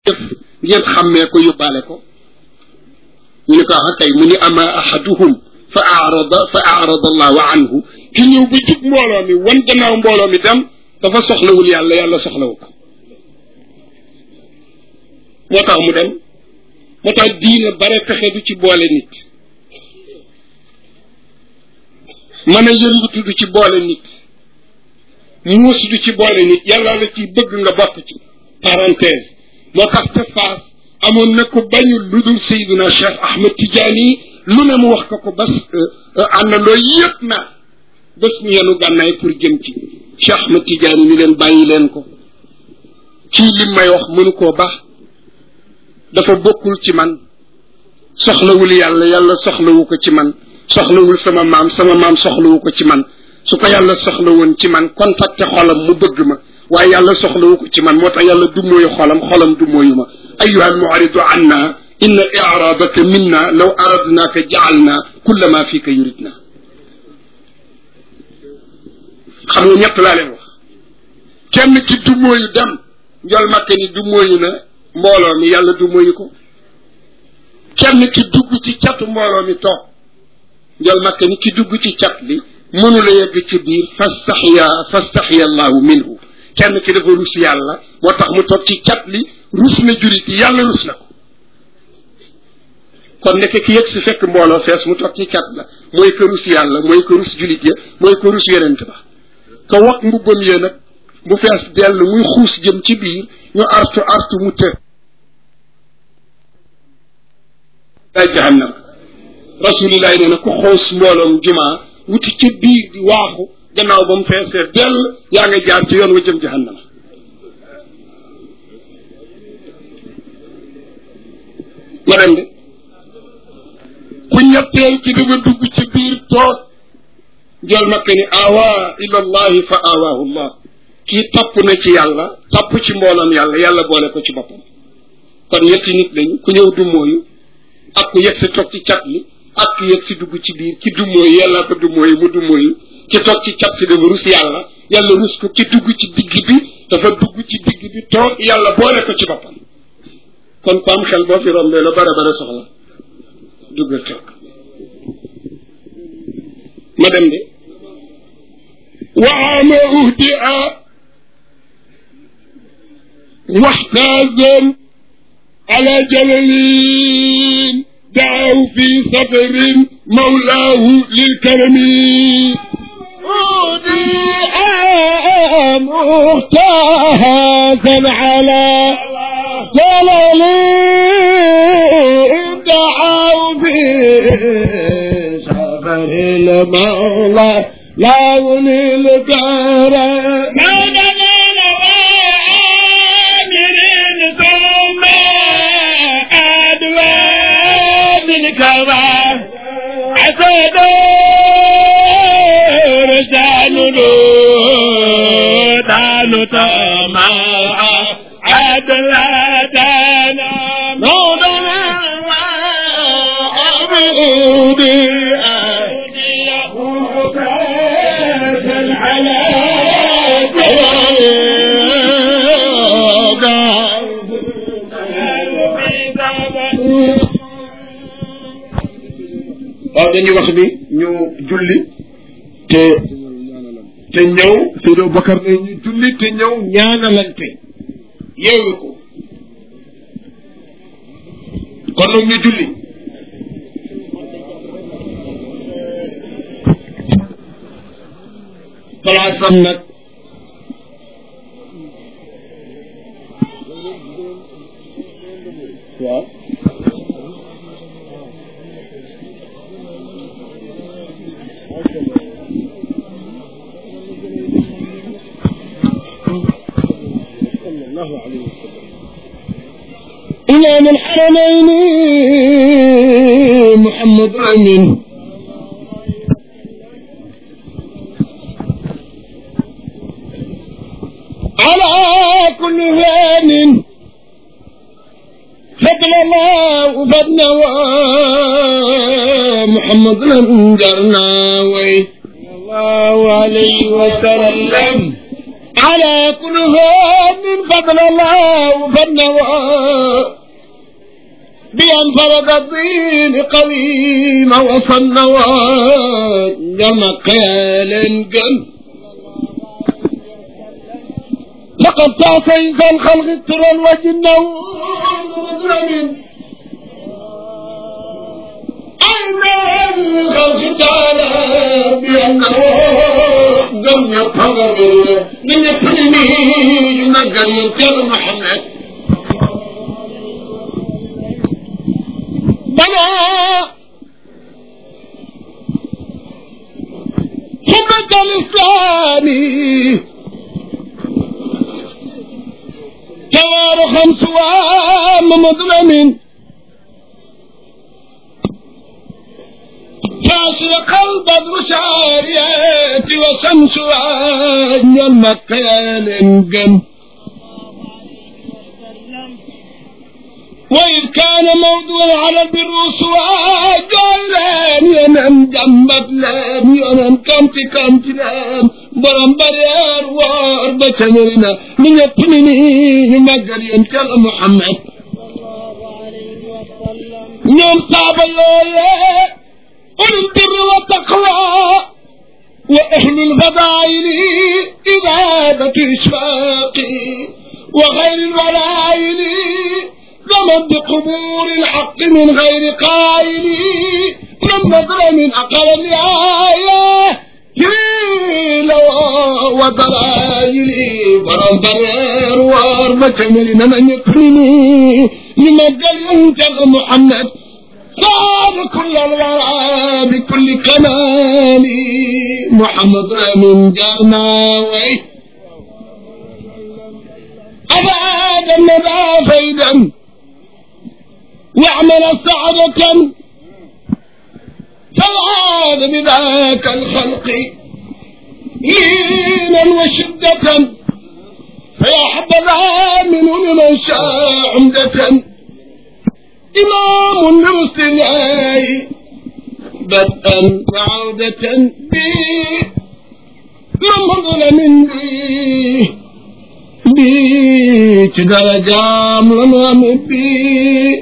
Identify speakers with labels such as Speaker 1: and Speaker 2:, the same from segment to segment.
Speaker 1: jëf ngeen xàmmee ko yóbbaale ko ñu ne ko ah kay mu ni ama ahaduhum fa arada fa arada allahu anhu ki ñëw ba jub mbooloo mi wan gannaaw mbooloo mi dem dafa soxlawul yàlla yàlla soxlawu ko moo tax mu dem moo tax diine bare pexe du ci boole nit mën a yëngatu du ci boole nit muus du ci boole nit yàlla la ci bëgg nga bokk ci parenthèse moo tax te faas amoon na ko bañul lu dul Seydina Cheikh Ahmed Tidiane lu ne mu wax ko ko bas àndandoo yëpp na bés ñu yenu gànnaay pour jëm ci Cheikh Ahmed Tidiane ni leen bàyyi leen ko kii lim may wax mënu koo baax dafa bokkul ci man soxlawul yàlla yàlla soxlawu ko ci man soxlawul sama maam sama maam soxlawu ko ci man su ko yàlla soxla woon ci man contacté xolam mu bëgg ma waaye yàlla soxlawu ko ci man moo tax yàlla du mooyu xolam xolam du mooyu ma ayuha almuaridu anna inna iraadaka minna law aradnaaka jaalna kulla ma fika yuridna xam nga ñett laa leen wax kenn ki du mooyu dem njol makke ni du mooyu na mbooloo mi yàlla du mooyu ko kenn ki dugg ci catu mbooloo mi toog njol makke ni ki dugg ci cat li mënula yegg ci biir fastaxiya fastaxiya allahu minhu kenn ki dafa rus yàlla moo tax mu toog ci cat li rus na jurit yi yàlla rus na ko kon nekk ki yegg si fekk mbooloo fees mu toog ci cat la mooy ko rus yàlla mooy ko rus julit ya mooy ko rus yonent ba ko wax mbubbam yee nag mu fees dell muy xuus jëm ci biir ñu artu artu mu të day jahannam rasulillahi nee na ku xoos mbooloom jumaa wuti ca biir di waaxu gannaaw ba mu feesee dell yaa nga jaar ci yoon wa jëm jahannama ma dem de ku ñetteel ci dafa dugg ci biir toog jël makka ni awa ila allahi fa awaahu llah kii topp na ci yàlla topp ci mbooloom yàlla yàlla boole ko ci boppam kon ñetti nit lañu ku ñëw du mooyu ak ku yegg si toog ci cat li ak ku yegg si dugg ci biir ki du mooyu yàlla ko du mooyu mu du mooyu ci toog ci cat si dafa rus yàlla yàlla rus ko ki dugg ci digg bi dafa dugg ci digg bi toog yàlla boole ko ci boppam kon ko am xel boo fi rombee la bara bara soxla duggal toog ma dem de waama uhdi a waxtaazan ala jalalin daaw fi safarin mawlaahu lilkarami
Speaker 2: أودي مختازا على جلل دعوا في سفر المولى لون الكرم
Speaker 3: دانو تما عدل دانا مولانا عبودي على
Speaker 1: waaw dañuy wax ni ñu julli te te ñëw Seydou Bakar ne ñu julli te ñëw ñaanalante yeewu ko kon nag ñu julli palaasam nag waaw
Speaker 2: إمام الحرمين محمد أمين على كل فان فضل الله فضل محمد لم جرنا وي الله عليه وسلم على كل فان فضل الله فالنوى بأن فرض الدين قويم وصنوى جمع قيال قل لقد تعطيت الخلق الترى وجنه أين الخلق تعالى بأنه جمع قدر من يكلمه نقل ينكر محمد بلى حكمة الإسلامي توارخا سوام مظلم فاشق البدر شاريات وشمس أن المكيال انقم وإذ كان موضوع على البروس وجعلان ينم جنبت لام ينم كمت كمت لام برم بريار وار بشمرنا من يبنني مجر ينكر محمد يوم صعب الله أولي البر والتقوى وأهل الفضائل إبادة إشفاقي وغير الولائل زمن بقبور الحق من غير قائل من نظر من أقل الآية جيل ودلائل ورم برير واربة من من يقنني لمجل ينجل محمد صار كل الورى بكل كمال محمد من جرناوي أبعاد الندى فيدا واعمل سعادة فالعاد بذاك الخلق لينا وشدة فيا حبذا منه لمن شاء عمدة إمام لرسل بدءا وعودة بي من ظلم بي بي درجة من بي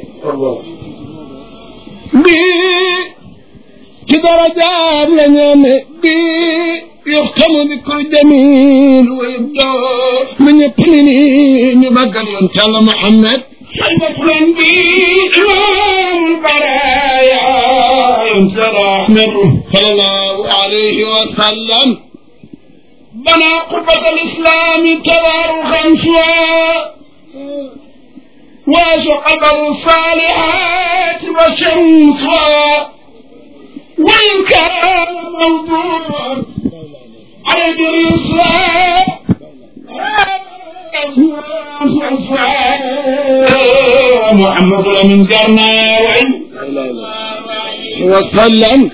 Speaker 2: بي درجة من بي يختم بكل جميل ويبدأ من يبني نبقى ينتهى محمد المفرن بي إمام البرايا ينزل أحمد صلى الله عليه وسلم بنى قبة الإسلام تباركا سوى وقدر الصالحات وشمسها وإن كان موضوعا على الرسالة محمد من جرنا وسلم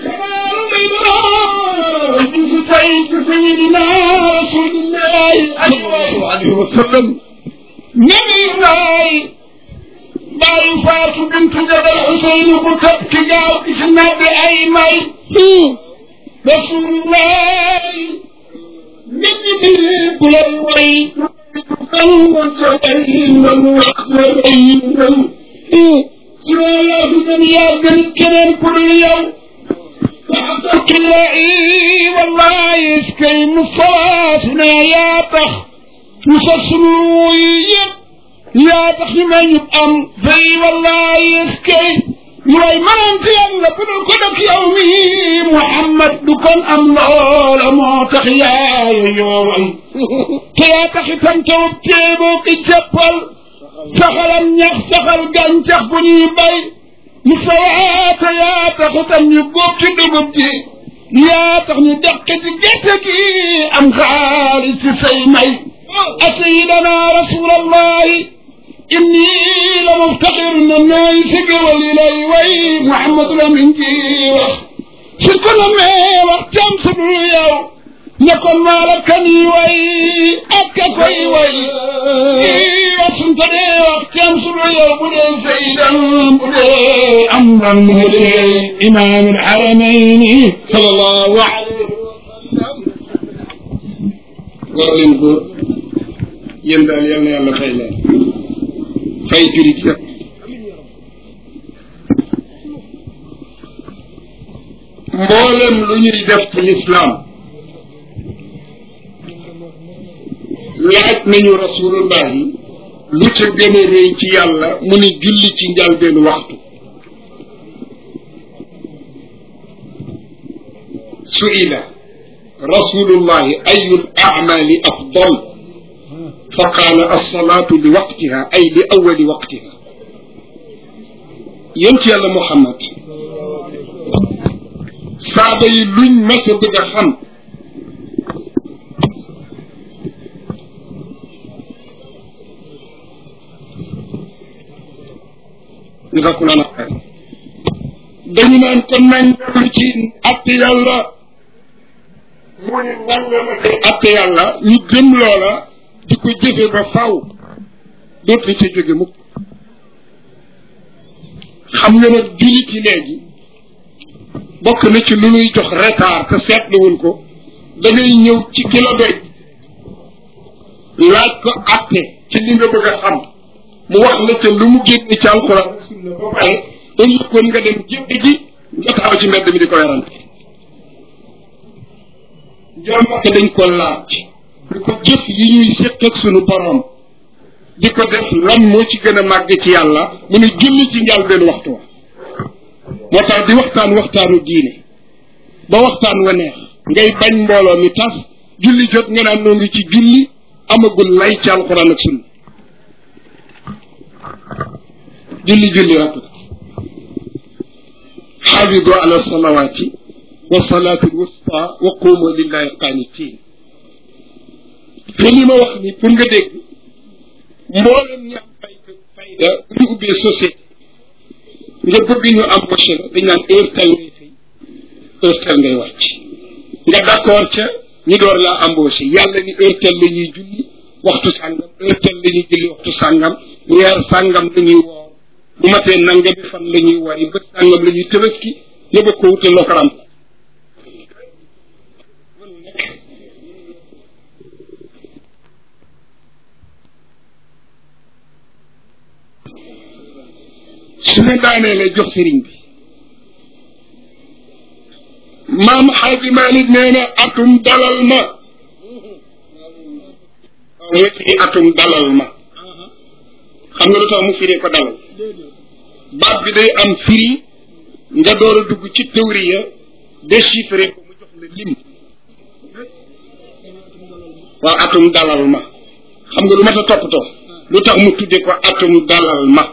Speaker 2: سيدنا رسول الله صلى الله عليه وسلم نبي الله باي فاطمة بنت جبل حسين كتب كجاو اسمها بأي ماي رسول الله نبي بلال وي والله يسكي من صلاتنا يا بخ يفصلوا يا بخ من يبقم في والله يسكي يوي من انت يلا بدل كدك يومي محمد دكان ام لولا ما تخيا يوي تيا تخي تمتو تيبو كي جبل saxalam ñax saxal gàncax bu ñuy bay mu sawaata yaa tax tam ñu góob ci dugub ji yaa tax ñu deq ci gerte gi am xaalis ci say may asayidana rasulallahi inni la muftaxir na nooy sigawal yi lay way muhammadu la min ji wax su ko la mee wax cam su dul yow ne kon maa la kan yi way ak ka koy way wax suñ ko dee wax cam su dul yow bu dee saydan bu dee am ran bu dee imaam alxaramayni sallallahu alayhi wa sallam war leen góor
Speaker 1: yéen daal yal na yàlla fay leen fay julit yëpp mboolem lu ñuy def ci lislaam laaj nañu rasulullahi lu ca gën a rëy ci yàlla mu ni julli ci njalbeenu waxtu suila rasulullahi ayu l amali afdal fa qaala alsalaatu li waqtiha ay li awali waqtiha yéen ci yàlla muhammad saaba yi luñ mas a bëgg a xam jazakumullah xayr dañu naan kon nañ dellu ci atte yàlla mu ne nangam ak atte yàlla ñu gëm loola di ko jëfe ba faw dootuñ ca jóge mukk xam nga nag jullit yi léegi bokk na ci lu nuy jox retard te seetluwul ko da ngay ñëw ci ki la doy laaj ko atte ci li nga bëgg a xam mu wax la ca lu mu génne ci alxuraan ak sunna ba pare ëllëg kon nga dem jënd ji nga taxaw ci mbedd mi di ko werante jàmbake dañ ko laaj di ko jëf yi ñuy séq ak sunu borom di ko def lan moo ci gën a màgg ci yàlla mu ne julli ci njàl benn waxtu wa moo tax di waxtaan waxtaanu diine ba waxtaan wa neex ngay bañ mbooloo mi tas julli jot nga naan noo ngi ci julli amagul lay ci alxuraan ak sunna julli julli rek la xaafidu ala salawaati wa salaati alwusta wa qumu lillahi qaanitiin te li ma wax ni pour nga dégg mboolem ñi am fay fayda bu ñu ubbee société nga bëgg ñu embauché la dañ naan heure tel ngay fay heure tel ngay wàcc nga d'accord ca ñu door laa embauché yàlla ni heure tel la ñuy julli waxtu sàngam heure tel la ñuy julli waxtu sàngam weer sàngam la ñuy woor bu matee nangami fan la ñuy wari bët sàngam la ñuy tëbaski nga bëgg ko wutal loo ko ram su ma daanee lay jox sëriñ bi maam xaaji Malik nee na atum dalal ma weti atum dalal ma xam nga lu tax mu firee ko dalal baat bi day am firi nga door a dugg ci théorie déchiffré ko mu jox la lim waaw atum dalal ma xam nga lu ma ta toppatoo lu tax mu tudde ko atum dalal ma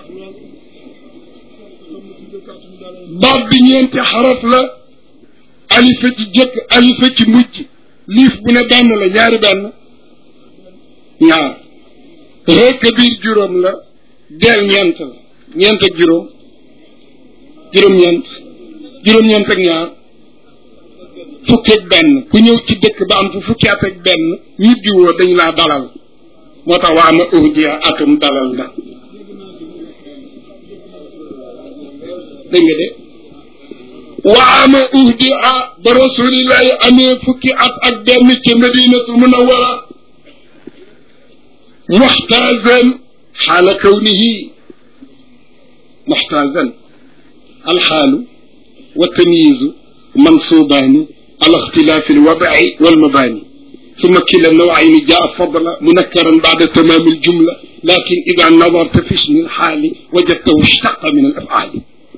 Speaker 1: baat bi ñeenti xaraf la alifa ci jëkk alifa ci mujj liif bu ne benn la ñaari benn ñaar rëkk biir juróom la del ñeent la ñeent ak juróom juróom-ñeent juróom-ñeent ak ñaar fukki ak benn ku ñëw ci dëkk ba am fu fukki at ak benn ñibbi woo dañ laa dalal moo tax waa ma uhdiya atum dalal na dégg nga de waama uhdia ba rasulillahi amee fukki at ak benn ca madinatu munawara muxtaazan xaala kawnihi muxtaazan alxaalu wa tamyiizu mansuubaani ala ixtilaafi alwadci walmabaani ثم كلا النوعين جاء فضلا منكرا بعد تمام الجملة لكن إذا نظرت في اسم الحال وجدته اشتق من الأفعال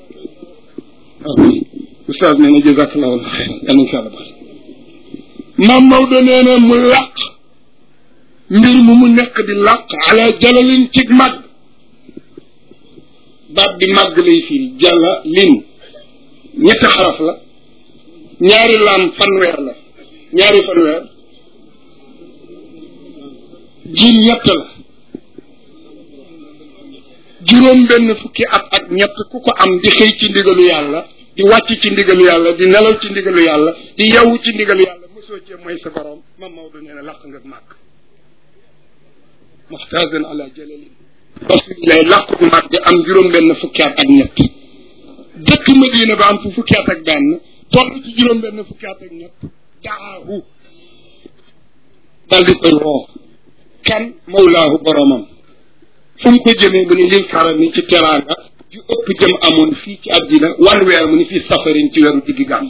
Speaker 1: ustaas nee na jazakallahu xayran yal nañ fi yàlla baax maam Maodo nee na mu làq mbir mu mu nekk di làq ala jalalin cig màgg baat bi màgg lay firi jala lin ñetti xaraf la ñaari laam fanweer la ñaari fanweer jiim ñett la juróom benn fukki at ak ñett ku ko am di xëy ci ndigalu yàlla di wàcc ci ndigalu yàlla di nelaw ci ndigalu yàlla di yewwu ci ndigalu yàlla mosoo cee mooy sa borom mam Maodo nee na làq nga màgg muxtaasan ala jalalin rasulillahi làqu màgg am juróom benn fukki at ak ñett dëkk Madina ba am fu fukki at ak benn toll ci juróom benn fukki at ak ñett daahu dal di koy woo kan mawlaahu boromam fu mu ko jëmee mu ni lil karami ci teraanga ju ëpp jëm amoon fii ci àddina wan weer mu ni fii safarin ci weeru diggi gàmm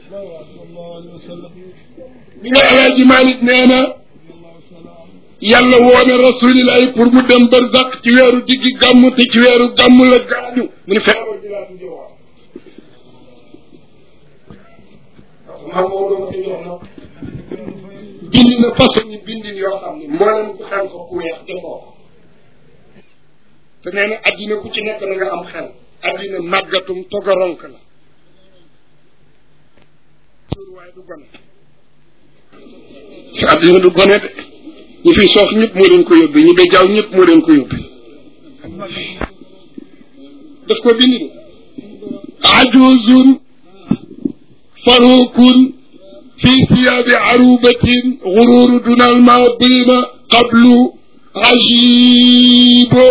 Speaker 1: bi nga alaaji Malik nee na yàlla woone rasulillahi pour mu dem barzak ci weeru diggi gàmm te ci weeru gàmm la gaañu mu ni feebar bi laa di wax bind na façon yi bindin yoo xam ne mboolem ku xam ko ku weex defoo ko te nee na addina ku ci nekk na nga am xel addina màggatum togaronk la waaye du gone fi addina du gone de ñi fi soox ñëpp moo leen ko yóbbi ñi ba jaaw ñëpp moo leen ko yóbbi daf ko bind de ajuzun farukun fi siyabi arubatin gururu duna almadina qablu ajibo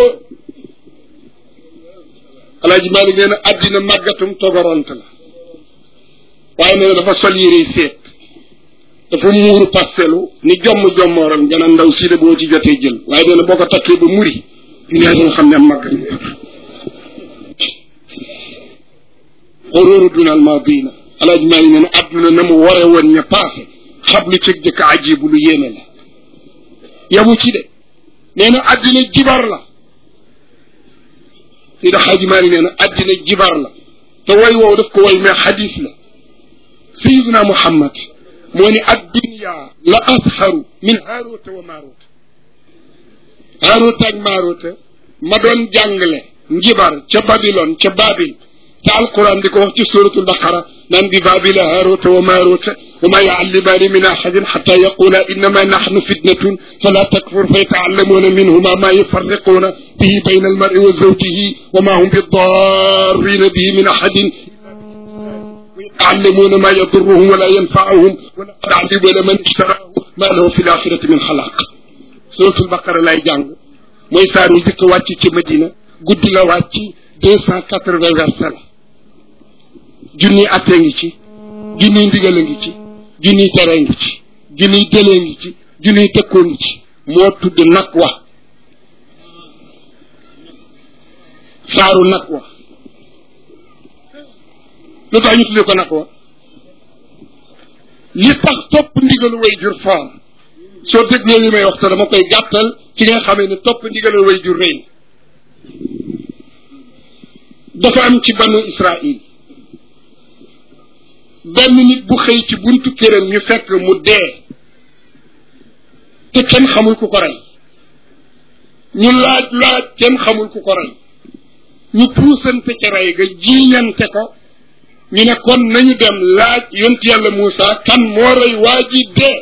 Speaker 1: alaaji Maalik nee na addina màggatum togoront la waaye nee na dafa sol yére seet dafa muuru pastelu ni jomm jommooram jana ndaw si de boo ci jotee jël waaye nee na boo ko takkee ba muri nee nga xam ne am màgg xorooru dunal madina alaaji Maalik nee na adduna na mu ware woon ña paase xablu cëg jëkk ajibu lu yéeme la yamu ci de nee na addina jibar la Seydi Xaaji Maalik nee na addina jibar la te woy woow daf ko woy mais xadis la sayiduna Muhammad moo ni addunia la asxaru min haaruta wa maaruta haaruta ak maaruta ma doon jàngale njibar ca Babylone ca Babil te alquran di ko wax ci suratul baqara naan bi babila haaruta wa maaruta wa ma yuallimaani min ahadin xata yaqula innama naxnu fitnatun fala takfur fa yataallamuuna minhuma ma yufarriquuna bihi bayna almari wa zawjihi wa ma hum bidarrina bihi min ahadin يعلمون ما يضرهم ولا ينفعهم ولقد علموا لمن اشتراه ما له في الآخرة من خلاق سورة البقرة لاي جانغ mooy saar wi jëkk wàcc ci Medina guddi la wàcc deux cent quatre-vingts versets la junniy attee ngi ci junniy ndigal a ngi ci junniy tere ngi ci junniy dëlee ngi ci junniy dëkkoo ngi ci moo tudd nag wa saaru nag wa lu tax ñu tuddee ko nag wa li tax topp ndigalu way jur foor soo dégloo li may wax te dama koy gàttal ci nga xamee ne topp ndigalu way jur rëy dafa am ci banu Israil benn nit bu xëy ci buntu këram ñu fekk mu dee te kenn xamul ku ko rey ñu laaj laaj kenn xamul ku ko rey ñu puusante ca rey ga jiiñante ko ñu ne kon nañu dem laaj yont yàlla Moussa kan moo rey waa ji dee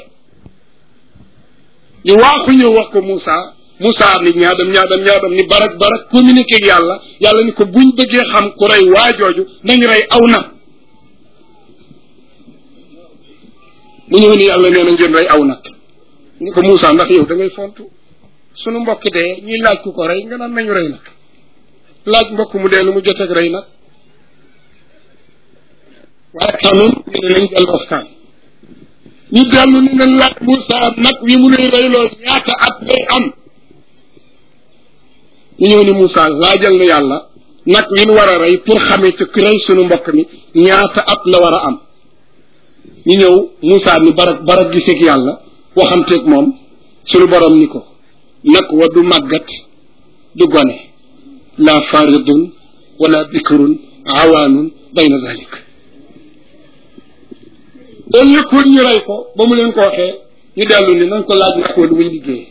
Speaker 1: ñu waaxu ñëw wax ko Moussa Moussa ni ñaadam ñaadam ñaadam ni barak barak communiqué ak yàlla yàlla ni ko buñ bëggee xam ku rey waa jooju nañu rey aw na mu ñëw ni yàlla nee na ngeen rey aw nag ni ko Moussa ndax yow da ngay fontu sunu mbokk dee ñuy laaj ku ko rey nga naan nañu rey nag laaj mbokk mu dee lu mu joteeg rey nag waaye kanun ñu ne nañ dellu waxtaan ñu dellu ni nañ laaj Moussa nag wi mu nuy reyloo ñaata at lay am ñu ñëw ni Moussa laajal na yàlla nag wi nu war a rey pour xamee ci rey sunu mbokk mi ñaata at la war a am ñu ñëw Moussa ni barak barak giseeg yàlla waxamteeg moom sunu borom ni ko nag wa du màggat du gone la faridun wala bikrun awaanun bayna zalik au lieu que ñu rey ko ba mu leen ko waxee ñu dellu ni nañ ko laaj nag ko lu muy liggéey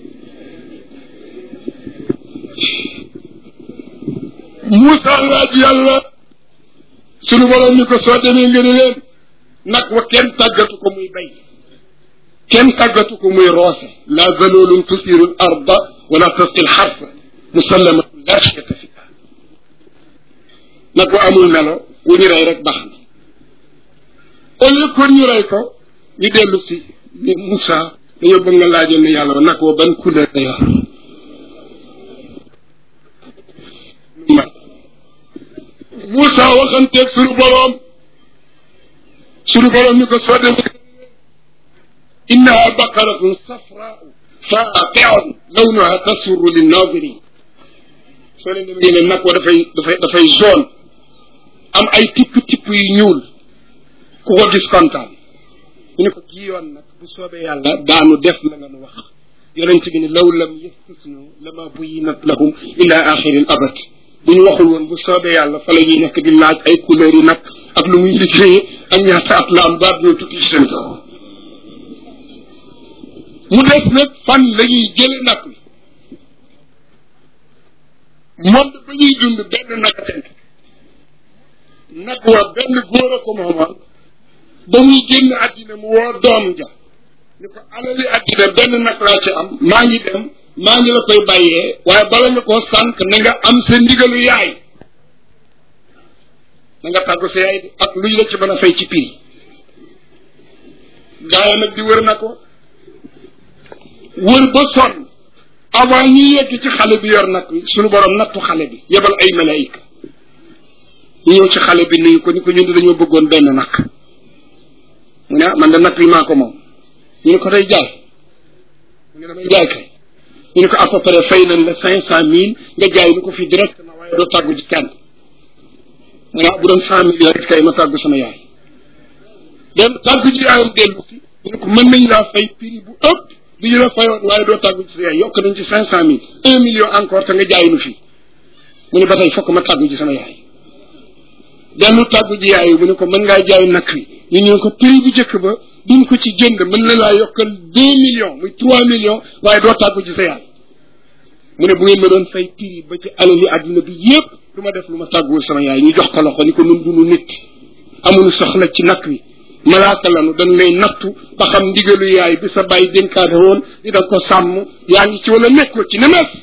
Speaker 1: Moussa laaj yàlla sunu borom ni ko soo demee nga ni leen nag wa kenn tàggatu ko muy bay kenn tàggatu ko muy roose la zalulun tusiru l arda wala tasqi l xarfa musallamatun la shikata fiha nag wa amul melo wu ñu rey rek baax na au lieu que ñu rey ko ñu dellu si ni Moussa dañoo bëgg nga laajal ne yàlla nag wa ban couleur la yor Moussa waxanteeg sunu boroom sunu boroom ni ko soo demee innaha baqaratun safraau faaqi'un lawnuha tasurru linnaadirin soo leen demee ne nag wa dafay dafay dafay jaune am ay tipp tipp yu ñuul ku ko gis kontaan ñu ne ko kii yoon nag bu soobee yàlla daanu def la nga nu wax yonent bi ne law lam yastasnu lama buyinat lahum ila axiril abad bu ñu waxul woon bu soobee yàlla fa la ñuy nekk di laaj ay couleurs yi nag ak lu muy liggéeyee ak ñaata at la am baat ñoo tukki ci seen kaw mu des nag fan la ñuy jële nag wi monde ba ñuy dund benn nag a nekk nag wa benn góor a ko moomoon ba muy génn àddina mu woo doom ja ni ko alali àddina benn nag laa ci am maa ngi dem maa ngi la koy bàyyee waaye bala nga koo sànq na nga am sa ndigalu yaay na nga tàggu sa yaay ak luñ la ci mën a fay ci prix gaaya nag di wër na ko wër ba sonn avant ñu yegg ci xale bi yor nag wi suñu borom nattu xale bi yebal ay malaayika ñu ñëw ci xale bi nuyu ko ni ko ñun di dañoo bëggoon benn nag mu ne ah man de nag wi maa ko moom ñu ne ko day jaay mu ne damay jaay kay ñu ne ko à peu près fay nañ la cinq cent mille nga jaay ni ko fii directement waaye doo tàggu ci kenn mu ne ah bu doon cent mille rek kay ma tàggu sama yaay dem tàggu ci yaayam dellu si ñu ne ko mën nañ laa fay prix bu ëpp li ñu la fayoon waaye doo tàggu ci sa yaay yokk nañ ci cinq cent mille un million encore te nga jaay nu fii mu ne ba tey fokk ma tàggu ci sama yaay dellu tàggu ji yaay mu ne ko mën ngaa jaay nag wi ñu ñëw ko prix bu njëkk ba duñ ko ci jënd mën na laa yokkal deux millions muy trois millions waaye doo tàggu ci sa yaay mu ne bu ngeen ma doon fay prix ba ci alali àddina bi yépp du ma def lu ma tàgguwul sama yaay ñu jox ko loxo ni ko nun dunu nit amuñu soxla ci nag wi malaaka lanu dañ lay nattu ba xam ndigalu yaay bi sa bàyyi dénkaane woon di da ko sàmm yaa ngi ci wala nekkoo ci nemes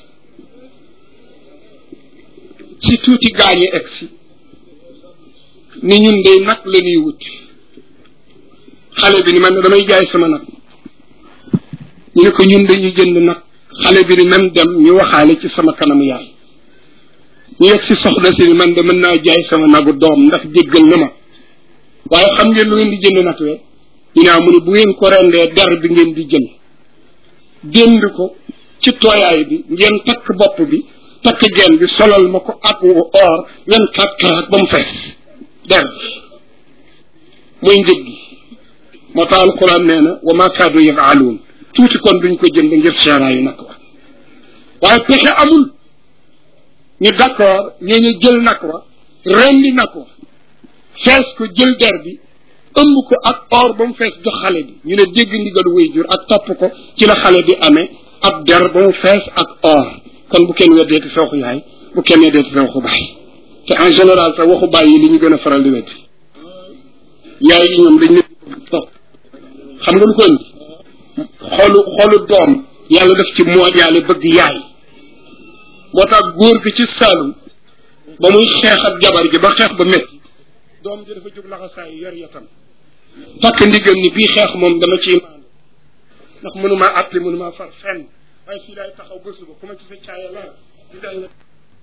Speaker 1: si tuuti gaañi egg si ni ñun day nag la ñuy wut xale bi ni man damay jaay sama nag ñu ne ko ñun dañuy jënd nag xale bi ni man dem ñu waxaale ci sama kanamu yaay ñu yegg si soxna si ni man de mën naa jaay sama nagu doom ndax jéggal na ma waaye xam ngeen lu ngeen di jënd nag we ñu ne mu ne bu ngeen ko rendee der bi ngeen di jël dénd ko ci tooyaay bi ngeen takk bopp bi takk genn bi solal ma ko ak or ngeen kat karaat ba mu fees der mooy njëg gi moo tax alquran nee na wa ma kaadu yafaaluun tuuti kon duñ ko jënd ngir seeraayu nag wa waaye pexe amul ñu d'accord ñoo ñu jël nag wa rendi nag wa fees ko jël der bi ëmb ko ak or ba mu fees jox xale bi ñu ne dégg ndigalu way jur ak topp ko ci la xale bi amee ab der ba mu fees ak or kon bu kenn weddeeti sa waxu yaay bu kenn weddeeti sa waxu baay te en général sax waxu baay yi li ñu gën a faral di weddi yaay yi ñoom dañ ne topp xam nga lu ko indi xolu xolu doom yàlla def ci moo yàlla bëgg yaay moo tax góor gi ci Saalum ba muy xeex ak jabar gi ba xeex ba métti doom ji dafa jóg laxasaay yor yatam takk ndigal ni bii xeex moom dama ciy maandu ndax mënumaa àtte mënumaa far fenn waaye fii daay taxaw ba suba ku ma ci sa caaya la di day na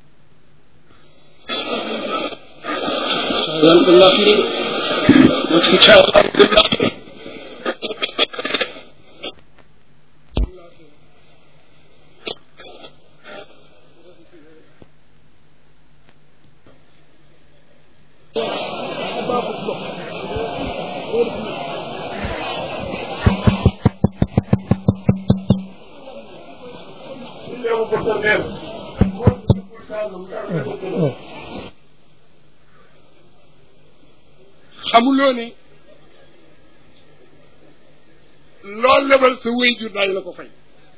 Speaker 1: caayaan dañ laa firi ma ci sa caaya la dañ laa firi xamuloo ne loolu lebal sa wéyjur daañu la ko fay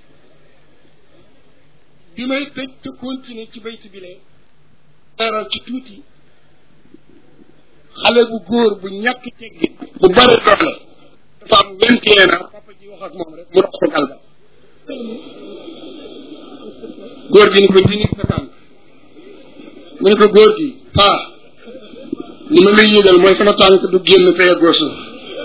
Speaker 1: bi may tëj te continuer ci bayti bi lee leeral ci tuuti xale bu góor bu ñàkk teggin bu bari doole dafa am vingt et un ans papa ji wax ak moom rek mu dox ko galgal góor gi ni ko dini sa tànk mu ne ko góor gi ah li ma lay yëgal mooy sama tànk du génn fee goo suuf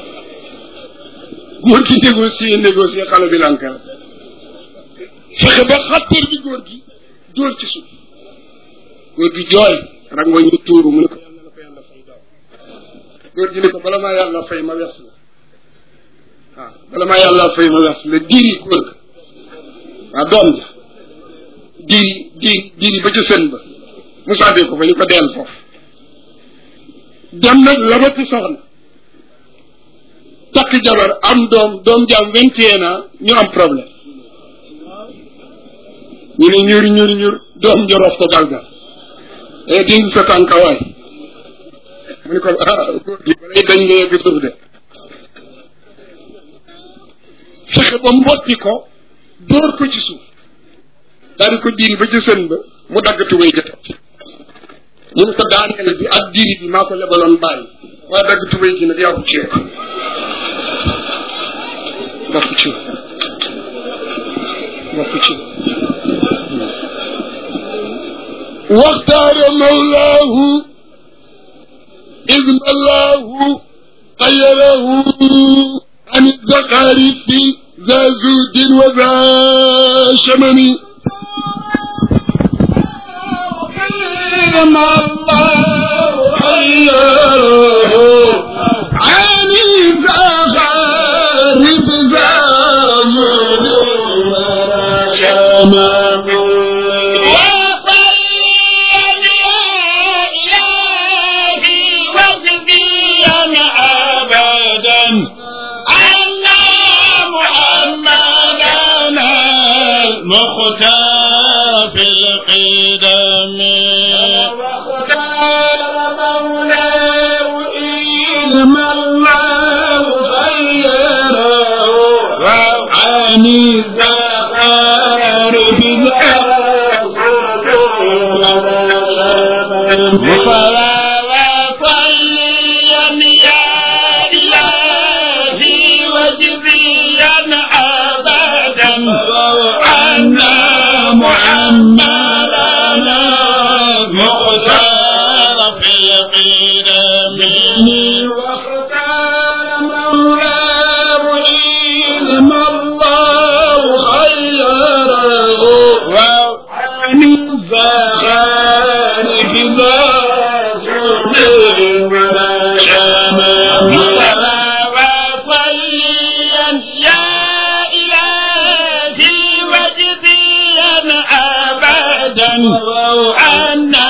Speaker 1: góor gi négocier négocier xale bi lankal fexe ba xattar bi góor gi dóor ci suuf góor gi jooy rango ñu tuuru mu ne ko yàlla na ko yàlla fay daw góor gi ne ko bala maa yàlla fay ma wes la waaw bala maa yàlla fay ma wes la diri góor ga waaw doom ja diiri diiri diiri ba ca sën ba mu sàddee ko fa ñu ko deel foofu dem nag labati soxna takk jabar am doom doom jaam vingt et un ans ñu am problème ñu ne ñur ñur ñur doom njorof ko galgal e dindi sa tànkawaay mu ne ko ah góor gi balay dañ nga yegg suuf de fexe ba mbotti ko dóor ko ci suuf daal di ko diiri ba ci sën ba mu dagg tubay jëtat ñu ne ko daaneel bi ak diiri bi maa ko lebaloon bàyyi waaye dagg tubay ji nag yaa ko ceeb bokk ci bokk ci waxtaara mawlaahu idna allahu xayarahu an zaqaarifi za zuudin wa za shamami
Speaker 2: ما الله خيره عن الزخارف زامن شمام
Speaker 3: مختار في القدم
Speaker 2: ما الله خيره عن الزخار
Speaker 3: فلا وصليا يا إلهي وجزيا أبدا عنا محمدنا مختار في القدم
Speaker 2: واختار مولاه علم الله خيره عن الزغار ذا سنين ولا شمام
Speaker 3: وصليا يا إلهي وجزيا أبدا عنا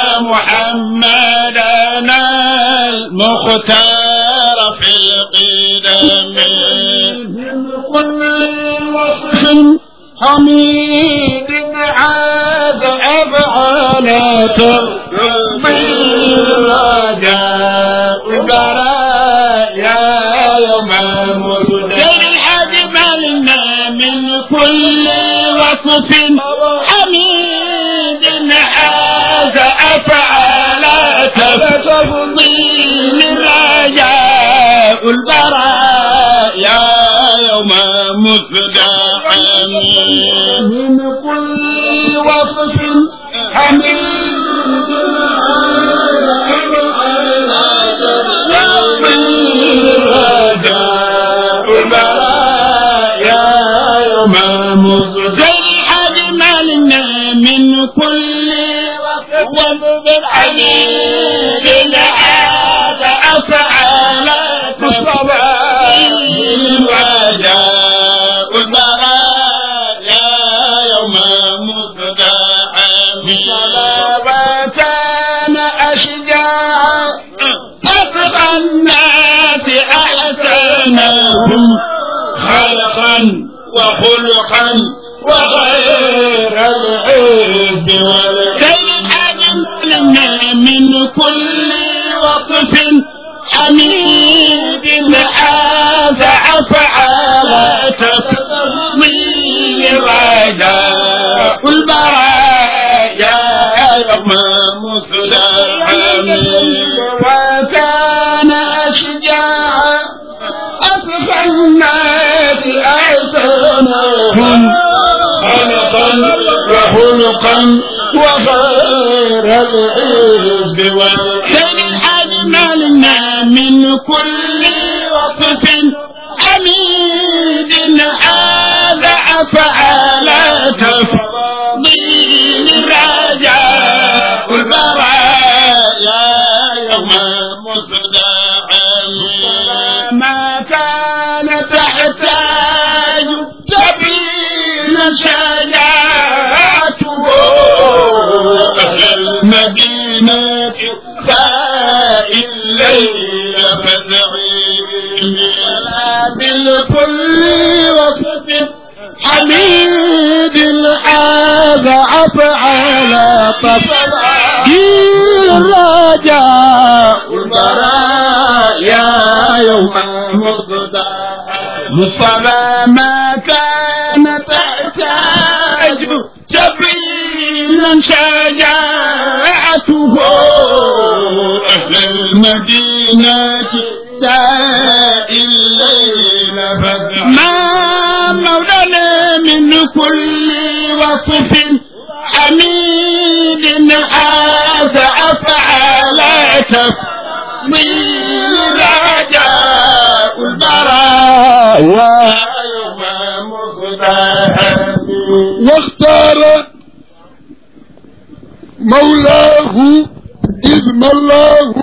Speaker 3: محمدنا المختار في القدم
Speaker 2: كل وصف حميد عاد أفعالات من رجاء البرايا يوم المسجد
Speaker 3: الحج ملنا من كل وصف حميد هذا أفعال تفضيل رجاء البرايا يوم مزدحم
Speaker 2: من كل وصف حميد
Speaker 3: أجملنا من كل وصف حميد هذا أفعال تفضيل رجاء البرايا يوم مزدحم
Speaker 2: وكان أشجاع
Speaker 3: أتقى الناس أحسنهم خلقا وخلقا وغير العز والكيد أجملنا من كل وصف حميد هذا أفعال تفضيل رجاء البرايا يوم مزدحم
Speaker 2: وكان أشجاع أتقى الناس أحسنهم
Speaker 3: خلقا وخلقا وغير العز والكرم أجملنا من كل وصف حميد هذا أفعال تفضيل رجاء البرايا يوم مصدحم
Speaker 2: ما كان تحتاج تبين
Speaker 3: شجاعته أهل المدينة سائل الليل فزعيم بالكل وصف حميد هذا أفعل تفعيل الرجاء البرايا يوم مصدى مصطفى ما كان تحتاج سبيلا شجاعته أهل المدينة سائل الليل فزع ما مولانا من كل وصف حميد هذا أفعل تفضيل رجاء البرايا يوم مصدى
Speaker 1: واختار مولاه إذ ملاه